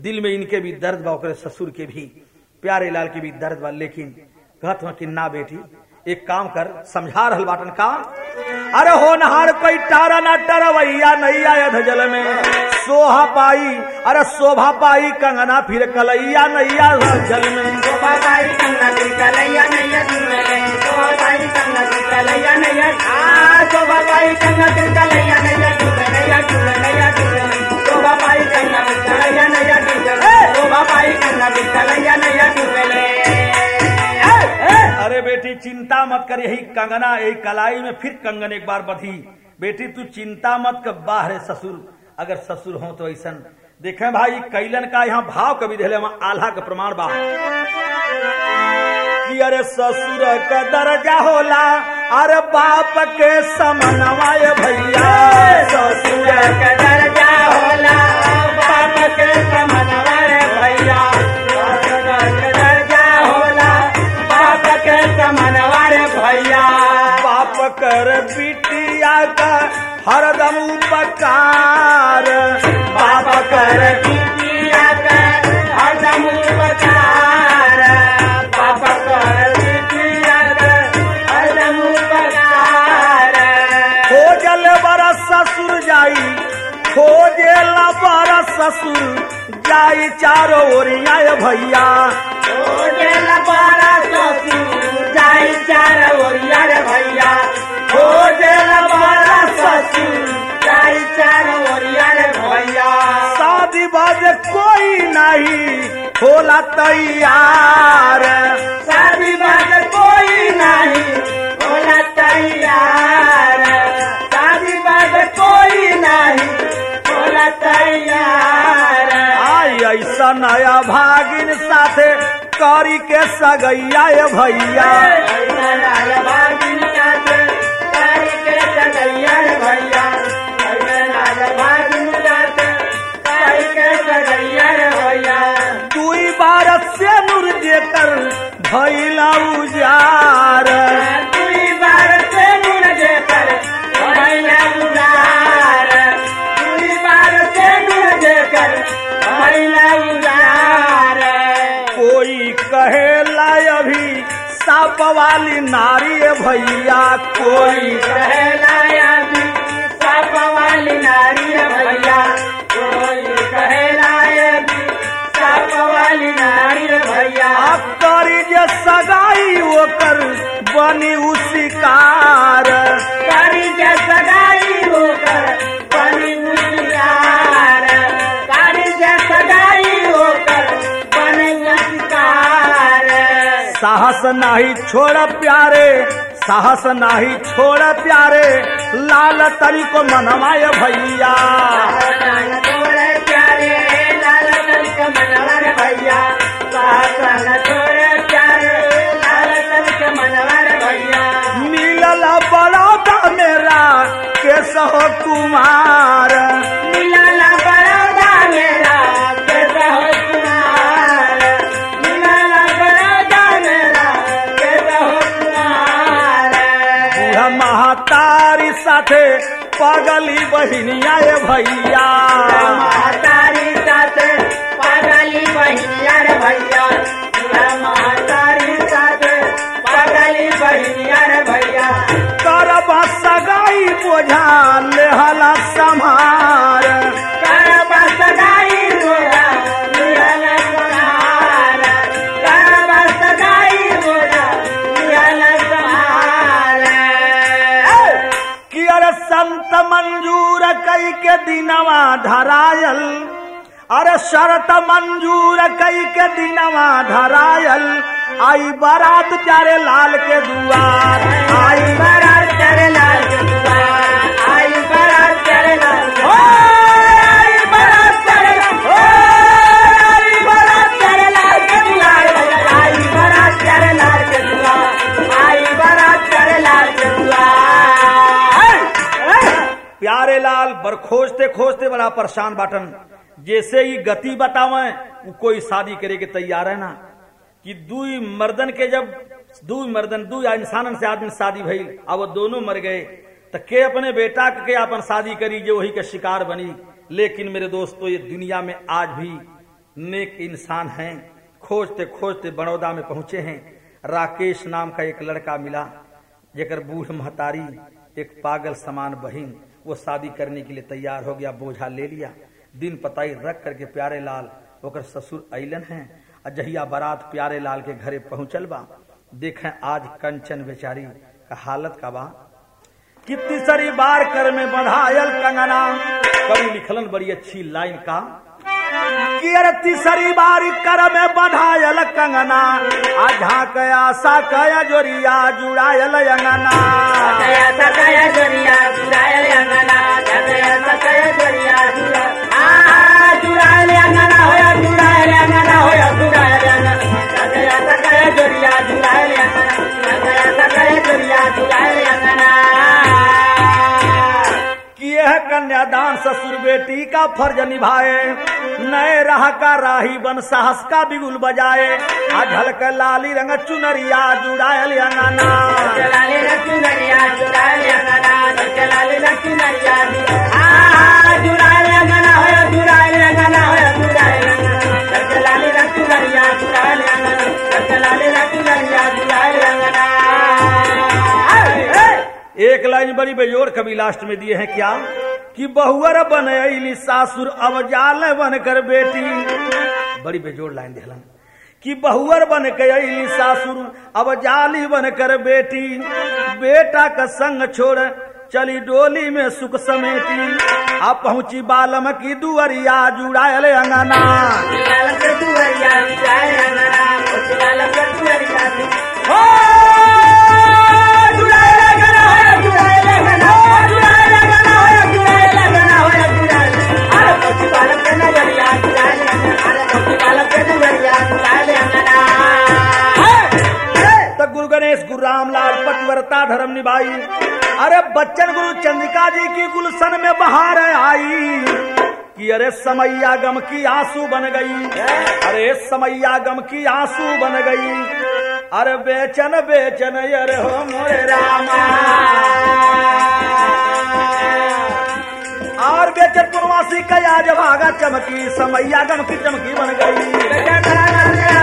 दिल में इनके भी दर्द बा ओकरे ससुर के भी प्यारे लाल के भी दर्द बा लेकिन कहत हूं कि ना बेटी एक काम कर समझा रहल बाटन का अरे हो नहार कोई टारा ना टरवैया नैया यध जल में सोहा पाई अरे शोभा पाई कंगना फिर कलैया नैया जल में शोभा बाई कंगना कलैया नैया दुर्गले शोभा बाई कंगना कलैया नैया आ शोभा बाई कंगना कलैया नैया दुर्गले या दुर्गले या दुर्गले शोभा बाई कंगना कलैया नैया दुर्गले शोभा बाई कंगना कलैया नैया दुर्गले अरे बेटी चिंता मत कर यही कंगना यही कलाई में फिर कंगन एक बार बधी बेटी तू चिंता मत कर बाहर ससुर अगर ससुर हो तो ऐसा देखे भाई कैलन का यहाँ भाव कवि दिले वहाँ आल्हा का प्रमाण बा कि अरे ससुर का दर्जा होला अरे बाप के समनवाय भैया ससुर का दर्जा होला बाप के समनवर भैया ससुर का दर्जा होला बाप के समनवर भैया बाप कर बिटिया का हरदम उपकार बाप कर बिटिया कर हरदम उपकार बाप कर बिटिया कर हरदम उपकार खोजल बरस ससुर जाई खोजल बरस ससुर जाई चारो ओरिया भैया खोजल बारा ससुर जाई चार ओरिया रे भैया खोजल बारा ससुर जाई चार ओरिया रे भैया शादी बाद कोई नहीं होला तैयार शादी बाद कोई नहीं होला तैयार शादी बाद कोई नहीं होला तैयार आई ऐसा नया भागिन साथे करी के सगैया ये भैया ऐसा लाल भागिन साथे तारी के सगैया रे भैया ऐसा लाल भागिन साथे तारी के सगैया रे भैया दुई बार से नूर देकर भैला उजार दुई बार से नूर देकर भैया उदार दुई बार से नूर देकर भैया उदार कोई कहेला अभी साप वाली नारी है भैया कोई कोई कहलाया भी साप वाली नारी रे भैया कोई कहलाया भी साप वाली नारी रे भैया आप करी जे सगाई ओकर बनी उ शिकार कारी के सगाई होकर बनी मुस्लियार कारी के सगाई होकर बनी मुस्लिकार साहस नाही छोड़ प्यारे साहस नाही छोड़ प्यारे लाल तरी को मनवाए भैया लाल तोरे प्यारे लाल तन के मनवर भैया सासन तोरे प्यारे लाल तन के मनवर भैया मिलल बड़ौदा मेरा केशव कुमार मिलल बड़ौदा मेरा कैसा हो कुमार मिलल बड़ौदा मेरा कैसा हो कुमार बूढ़ा महातारी साथे पगली बहिनिया ये भैया महातारी साथे पागली बहिनिया रे भैया महातारी साथे पागली बहिनिया रे भैया करब सगाई बोझा लेहला समार करब सगाई रोजा निहल सहार करब सगाई रोजा निहल सहार कि अरे संत मंजूर कई के दिनवा धरायल अरे शरत मंजूर कई के दिनवा धरायल आई बारात चारे लाल के दुआर आई बरात चढ़ लाल के दुआर आई बरात चढ़ लाल के ओ, आई बरात चढ़ ओ आई बरात चढ़ लाल के दुआर आई बरात चढ़ लाल के दुआर आई बरात चढ़ लाल के दुआर प्यारे लाल बर खोजते खोजते बड़ा परेशान बाटन जैसे ही गति बतावे वो कोई शादी करे के तैयार है ना कि दुई मर्दन के जब दुई मर्दन दुई इंसानन से आदमी शादी भइल अब वो दोनों मर गए तो के अपने बेटा के के अपन शादी करी जो वही के शिकार बनी लेकिन मेरे दोस्तों ये दुनिया में आज भी नेक इंसान हैं खोजते खोजते बड़ौदा में पहुंचे हैं राकेश नाम का एक लड़का मिला जेकर बूढ़ महतारी एक पागल समान बहिन वो शादी करने के लिए तैयार हो गया बोझा ले लिया दिन पताई रख करके प्यारे लाल ओकर ससुर अलन हैं अजहिया बारात प्यारे लाल के घरे पहुंचल बा देखें आज कंचन बेचारी का हालत का बा कितनी सारी बार कर में बधायल कंगना कवि लिखलन बड़ी अच्छी लाइन का कि अरे तीसरी बार कर में बधायल कंगना आ झाक आशा कया जोरिया जुड़ायल अंगना सकया सकया जोरिया जुरायल अंगना सकया सकया जोरिया जुरा आ जुरायल अंगना होया जुरायल अंगना होया जुरायल अंगना सकया सकया जोरिया जुरायल अंगना सकया सकया जोरिया जुरायल अंगना कि यह कन्यादान ससुर बेटी का फर्ज निभाए नए राह का राही बन साहस का बिगुल बजाए आ झलक लाली रंग चुनरिया जुड़ायल अंगना चलाले रचुनरिया जुरायल अंगना चलाले रचुनरिया आ जुरायल अंगना होया जुरायल अंगना होया जुरायल अंगना चलाले रचुनरिया जुरायल अंगना चलाले रचुनरिया जुरायल अंगना एक लाइन बड़ी बेजोड़ कवि लास्ट में दिए हैं क्या कि बहुअर बन अली सासुर अब जाल बन कर बेटी बड़ी बेजोड़ लाइन दिलन कि बहुअर बन के अली सासुर अब जाली बन कर बेटी बेटा का संग छोड़ चली डोली में सुख समेटी आ पहुंची बालम की दुअरिया जुड़ायल अंगना चलाले के दुआरिया जुरायल अंगना चलाले के दुआरिया हो जुरायल अंगना होया जुरायल अंगना जुरायल अंगना होया जुरायल अंगना होया जुरायल अरे पति बालक के नजरिया जुरायल अंगना अरे पति बालक के दुआरिया जुरायल अंगना तो गुरु गणेश गुरु रामलाल पतिव्रता धर्म निभाई अरे बच्चन गुरु चंद्रिका जी की गुलशन में बहार आई कि अरे समैया गम की आंसू बन गई अरे समैया गम की आंसू बन गई अरे बेचन बेचन अरे हो मोरे रामा और बेचन पुरवासी का आज भागा चमकी समैया गम की चमकी बन गई जय जय